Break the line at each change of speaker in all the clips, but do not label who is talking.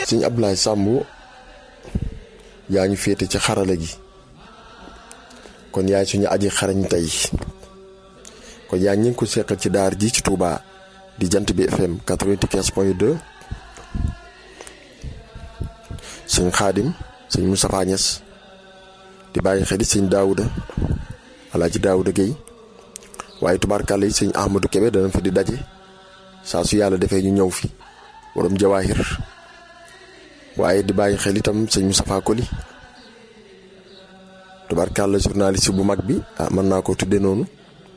sëñ Abdoulaye Samb yaa ñu féete ci xarala gi kon yaay suñu aji xarañ tey kon yaa ngi ko seqal ci daar ji ci Touba di jant bi FM 95 point 2 sëñ Xaadim sëñ Moustapha Niass di bàyyi xel sëñ Daouda Alaaji Daouda Guèye waaye tubaarkàlla yi sëñ Ahmadou Kébé dana fi di daje saa su yàlla defee ñu ñëw fi borom jawaahir waaye di bàyyi xel itam sëñ Moustapha Koli tubaarkàlla journaliste bu mag bi ah mën naa ko tudde noonu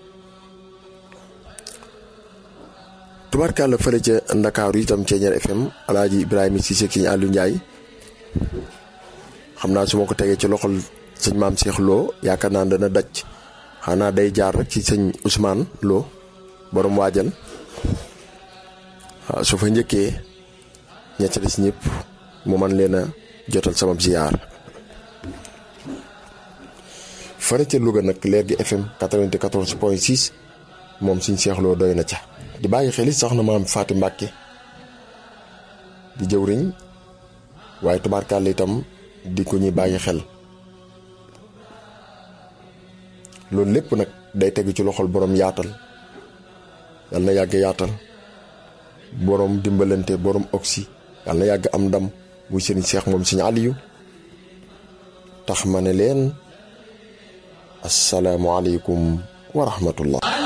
tubaarkàlla fële ca Ndakaaru itam Ceeñeer FM Alaaji Ibrahima Cissé ak sëñ Aliou Ndiaye xam naa su ma ko tegee ci loxol sëñ maam Cheikh Lo yaakaar naa dana daj xanaa day jaar rek ci sëñ Ousmane Lo borom waajal waaw su fa njëkkee ñett des ñëpp mu man leen a jotal sama ziyaar fare ca Louga nag leer gi FM 94 point 6 moom suñ Cheikh Lo doy na ca di bàyyi xel it soxna maam Faati Mbàkke di jëwriñ waaye tubaarkàlla itam di ko ñuy bàyyi xel loolu lépp nag day tegu ci loxol borom yaatal yal na yàgg yaatal borom dimbalante borom oxy yal na yàgg am ndam muy sëriñ Seex moom sëriñ Aliyu tax ma ne leen asalaamualeykum wa rahmatullah